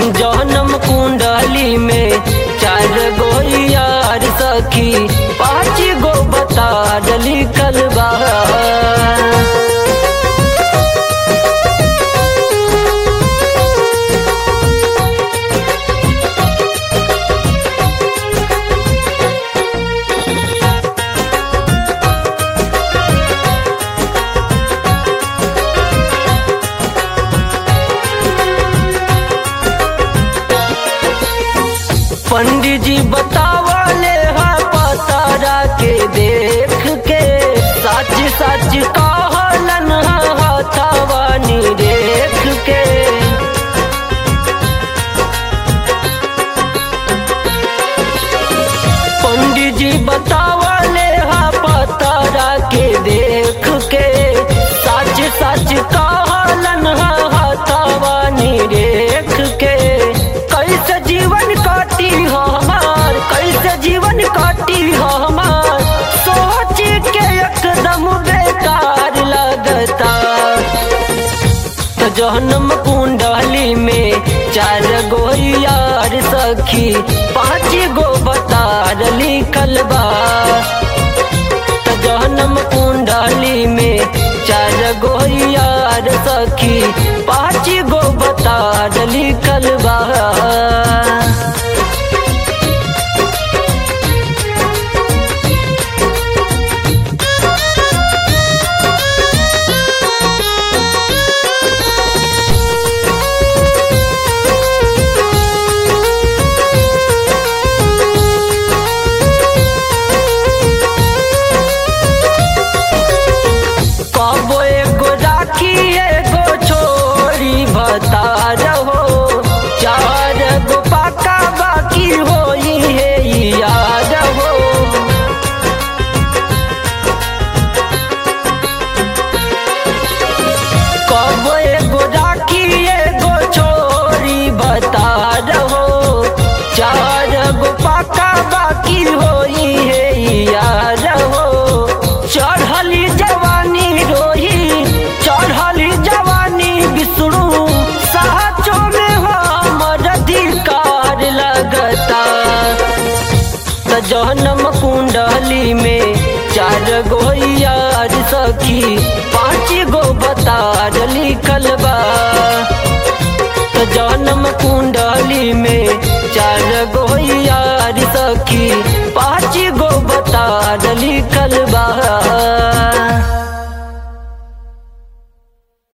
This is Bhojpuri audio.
जन्म कुंडली में चार गो यार सखी पाँच गो बता डली कलबा पंडित जी बतावले हा पतारा के देख के सच सच कहलन हा हथवानी देख के पंडित जी बतावले हा पतारा के देख के सच सच कहलन हा हथवानी देख के कैसे जीवन काटी हो हमार कैसे जीवन काटी हो हमार सोच के एकदम बेकार लगता तो जहनम कुंडली में चार गो यार सखी पाँच गो बता लिखल बा तो जहनम कुंडली में चार गो यार सखी पाँच गो बता लिखल बा कबो एगो राखी एगो छोरी बता रहो चार गो पाका बाकी होई है याद हो कबो एगो राखी एगो छोरी बता रहो चार गो पाका बाकी होई है याद हो चढ़ली जवानी रोही चढ़ली जवानी बिसरू साचो में हमर अधिकार लगता त जहनम कुंडली में चार गो यार सखी पाँच गो बता लिखल बा त जन्म कुंडली में